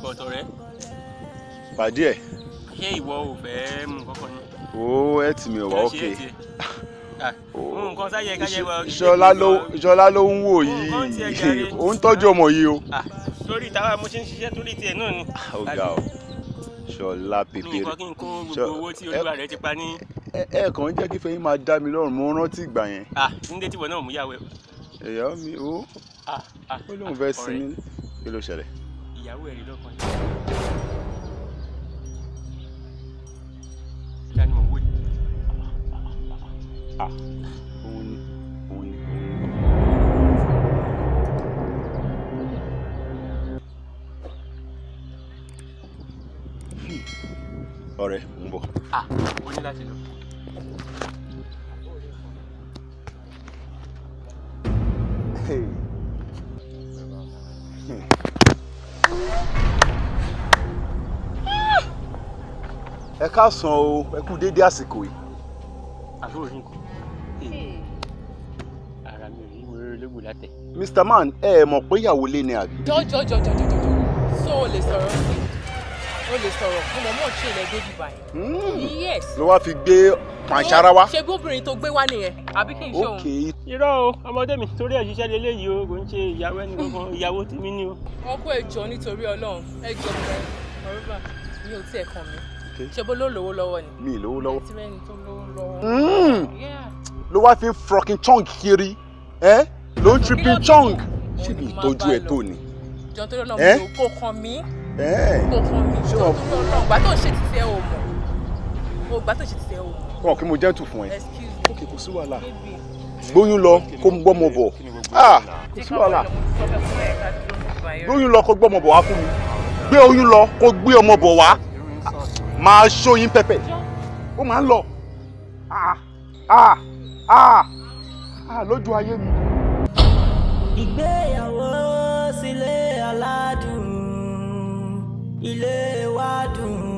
bọ̀tọ̀ rẹ pàdé ẹ̀ ṣé ìwọ ò fẹ́ mú kọ́kọ́ ni. ó ẹ̀ tì mí ò wá Kí ló ṣe òkè é tiẹ̀? Ah, mú nǹkan sáyẹ káyẹ wọ. ìṣọlá ló ìṣọlá ló ń wò Nǹkan tiẹ̀ yìí jàre. ó ń tọ́jú ọmọ yìí o. Ah, torí táwa mo ṣe ń ṣiṣẹ́ torí tiẹ̀ náà ni. ó ga ọ ṣọlá ní pépéré nǹkan kí n kó Ṣọ- gbogbo owó tí olúwa rẹ ti pa ní. ẹ ẹ kàn ń jẹ́ kí fẹ́yìn máa dá mi lọ́rùn mo rántí ìgbà yẹn Ah, nílé tìwọ náà mú yàwó ẹ. ìyá mi ó Ah, ah, ó lóun ah, fẹ́ ọ̀rẹ́, sinmi kí ló ṣẹlẹ̀. ìyàwó ẹ̀ rí lọ́kàn yìí. Ìyá ni mò ń wò yìí. Ah, òun ni òun ni òun ni. ọ̀rẹ́ ń bọ̀. Ah, o ní láti lọ. ẹ káàsán o ẹ kú déédé àsìkò yìí. àbúrò ní nǹkan. ara mi ò rí mo rí olóògbé látẹ̀. Mr. Man ẹ ẹ mọ̀ pé ìyàwó lé ni àbí. jọjọjọjọjọjọ so o lè sọ̀rọ̀ sí o lè sọ̀rọ̀ mo mọ̀ mọ̀ tí ilẹ̀ débi báyìí. yes. ló wá fi gbé pàǹsára wá. ṣe bóbìnrin tó gbé wá nìyẹn àbí kí n ṣe òun. ok irọ́ o ọmọdé mi torí ẹ̀ ṣiṣẹ́ lélẹ́yìí o kò ń ṣe ìyàwó ẹni kankan ìyàwó tèmi ni o. wọn kó ẹjọ nítorí Ọlọ́run ẹjọ rẹ ọrọbà mi ò tiẹ̀ kàn mí Ok. ṣe bó ló lówó lọ́wọ́ ni. mi ì lówó lọ́wọ́. tí mẹ́ni tó lówó lọ́wọ́. Mm. Yeah. ló wá fi frocking chong kiri ẹ ló ń tripping chong ṣé bí ìtọ́jú ẹ tó ni. jọ nítorí Ọlọ́run Eh? mi ò kó kan mí ẹ kó kan mí Ṣé jọ o- nítorí Ọlọ́run gbà tó ń ṣe títí ẹ ò mọ̀ o gbà tó ń ṣe títí ẹ ò mọ̀ wọn kí mo jẹ́ tù fún ẹ. excuse me ok kò sí wàhálà baby. gbóyún lọ kó gbọ́mọ bọ̀ ah kò sí wàhálà gbóyún lọ kó gbọ́mọ bọ̀ wá fún mi gbé oyún lọ kó gbé ọmọ bọ̀ wá máa ṣóyin pẹpẹ ó máa ń lọ ah ah ah ah lójú ayé mi. ìgbéyàwó sílé aládùn ilé wa dùn